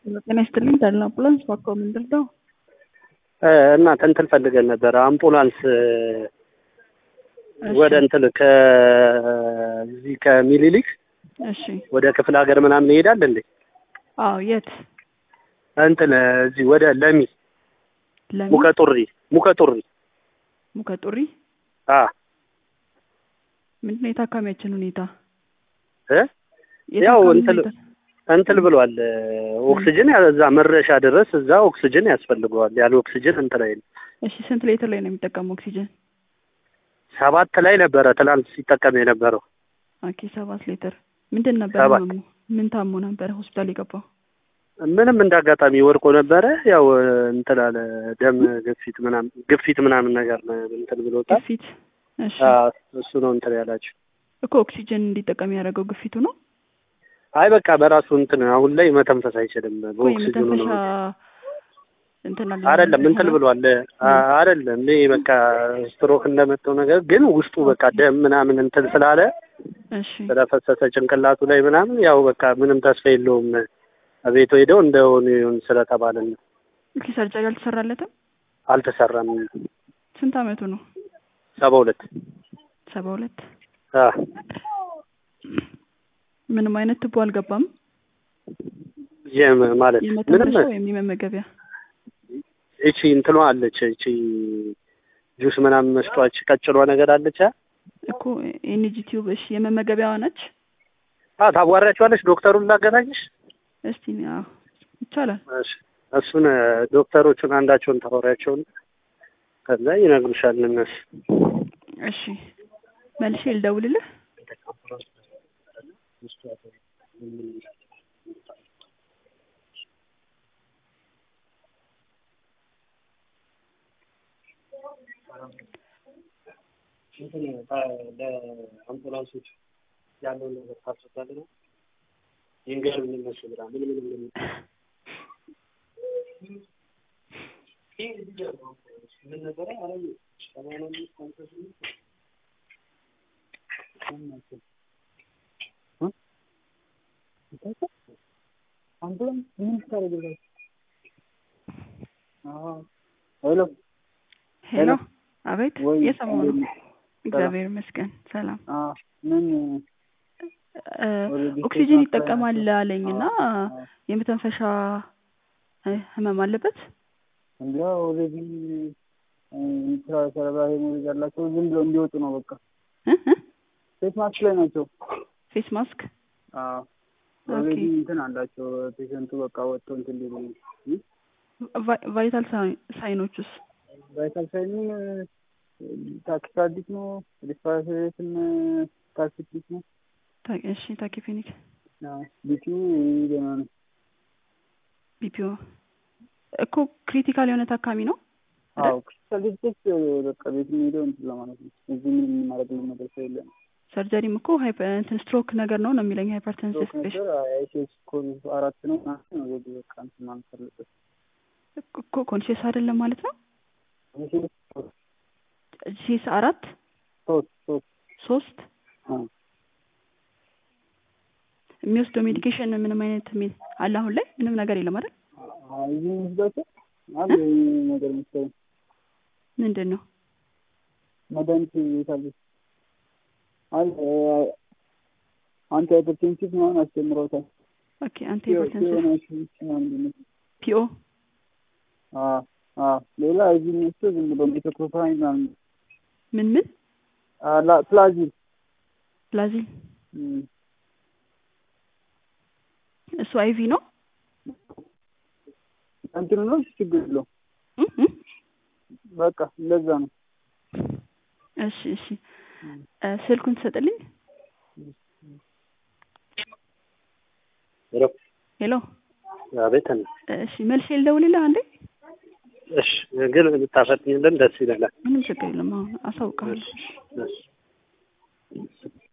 ጤና ይስጥልኝ ዳልን አምቡላንስ ባኮ ምንድን ነው? እናት እንትን ፈልገን ነበረ አምቡላንስ ወደ እንትን ከዚህ ከሚኒሊክ እሺ ወደ ክፍለ ሀገር ምናምን ይሄዳል እንዴ? አዎ የት እንትን እዚህ ወደ ለሚ ለሚ ሙከጡሪ ሙከጡሪ ሙከጡሪ አ ምንድን ነው የታካሚያችን ሁኔታ እ ያው የታካሚ እንትን ሁኔታ? እንትን ብሏል ኦክሲጅን እዛ መድረሻ ድረስ እዛ ኦክሲጅን ያስፈልገዋል። ያለ ኦክሲጅን እንትን አይልም። እሺ ስንት ሌትር ላይ ነው የሚጠቀመው ኦክሲጅን? ሰባት ላይ ነበረ ትናንት ሲጠቀም የነበረው ኦኬ ሰባት ሌትር ምንድን ነበር ሰባት። ህመሙ? ምን ታሞ ነበረ ሆስፒታል የገባው? ምንም እንደ አጋጣሚ ወድቆ ነበረ። ያው እንትን አለ ደም ግፊት ምናምን ግፊት ምናምን ነገር ነው እንትን ብሎታል። ግፊት እሺ አ፣ እሱ ነው እንትን ያላቸው። እኮ ኦክሲጅን እንዲጠቀም ያደረገው ግፊቱ ነው አይ በቃ በራሱ እንትን አሁን ላይ መተንፈስ አይችልም። ወይ በኦክሲጅኑ መተንፈሻ ነው እንትን አለ አይደለም እንትን ብሏል። አ- አይደለም ይሄ በቃ ስትሮክ እንደመጣው ነገር ግን ውስጡ በቃ ደም ምናምን እንትን ስላለ እሺ ስለፈሰሰ ጭንቅላቱ ላይ ምናምን ያው በቃ ምንም ተስፋ የለውም። ቤቱ ሄደው እንደሆነ ይሁን ስለተባለ ነው። ኦኬ ሰርጀሪ አልተሰራለትም? አልተሰራም። ስንት አመቱ ነው? ሰባ ሁለት ሰባ ሁለት አ ምንም አይነት ትቦ አልገባም? የም ማለት ምንም የመተንፈሻ ወይም የመመገቢያ እቺ እንትኗ አለች እቺ ጁስ ምናምን መስጧች ቀጭኗ ነገር አለች። አ እኮ ኤንጂ ቲዩብ እሺ የመመገቢያዋ ነች? አ ታዋራቸዋለች። ዶክተሩን ላገናኝሽ። እስቲ አዎ ይቻላል። እሺ እሱን ዶክተሮቹን አንዳቸውን ታወሪያቸውን ከዛ ይነግሩሻል እነሱ እሺ መልሼ ልደውልልህ። ለአምቡላንሶች ያለውን ነገር ታስረዳለ ነው ይንገር የሚመስሉ ብላ ምን ምን ምን ምን ነበረ አረ ሰማንያ አምስት ሃምሳ ስምንት አምቡላንስ ምን ታደርግላችሁ? ሄሎ ሄሎ አቤት ወይ የሰማሁ ነው። እንዴት ነህ? እግዚአብሔር ይመስገን ሰላም። አ ምን እ፣ ኦልሬዲ ኦክሲጅን ቴስት ይጠቀማል አድርገናል። አለኝና አዎ። የመተንፈሻ እ፣ ህመም አለበት። እንዲያ ኦልሬዲ ስራ ሰረባ ሄሞሬጅ ያላቸው ዝም ብለው እንዲወጡ ነው በቃ እ እ ፌስ ማስክ ላይ ናቸው። ፌስ ማስክ ኦልሬዲ ኦኬ። እንትን አላቸው ፔሸንቱ በቃ ወጥቶ እንትን ሊሉ ነው። እ? ቫ- ቫይታል ሳይ- ሳይኖቹስ ቫይታል ሳይኑን ታኪካርዲክ ነው ሪስፓራቶሪትን ታኪፒክ ነው ታ- እሺ ታኪፔኒክ ቢቲው ደህና ነው። ቢፒኦ እኮ ክሪቲካል የሆነ ታካሚ ነው። አዎ ክሪቲካል ዲስቴክስ በቃ ቤት የሚሄደው እንትን ለማለት ነው። እዚህ ምን የምናደርግልን ነገር ስለሌለ ነው። ሰርጀሪም እኮ ሃይፐ- እንትን ስትሮክ ነገር ነው ነው የሚለኝ ሃይፐርተንሲቭ ስትሮክ ነበር አይሲኤች ኮድ አራት ነው ምናምን ነው ኦልሬዲ በቃ እንትን ማለት አለበት። እኮ ኮንሽስ አይደለም ማለት ነው። አይሲኤች ሲስ አራት ሶስት ሶስት ሶስት አዎ የሚወስደው ሜዲኬሽን ምንም አይነት ሜ- አለ አሁን ላይ ምንም ነገር የለም አይደል? አዎ እዚህ የሚወስዳቸው አለ ነገር መሰለኝ ምንድን ነው መድኃኒት የታለች አለ አንቲ ሃይፐርቴንሲቭ ምናምን አስጀምረውታል። ኦኬ አንቲ ሃይፐርተንሲቭ የሆነ ምናምን ፒኦ አዎ አዎ ሌላ እዚህ የሚወስደው ዝም ብሎ ሜቶክሎፕራሚድ ምናምን ምን ምን አላ ፕላዚል ፕላዚል እም፣ እሱ አይቪ ነው እንትኑ ነው ችግር የለውም። እ እ በቃ እንደዛ ነው። እሺ እሺ እ፣ ስልኩን ትሰጥልኝ ሄሎ ሄሎ አቤት ነው እሺ መልሼ ልደውልልህ አንዴ እሺ ግን ብታፈጥኝልን ደስ ይለናል። ምንም ችግር የለም አሁን አሳውቅሃለሁ እሺ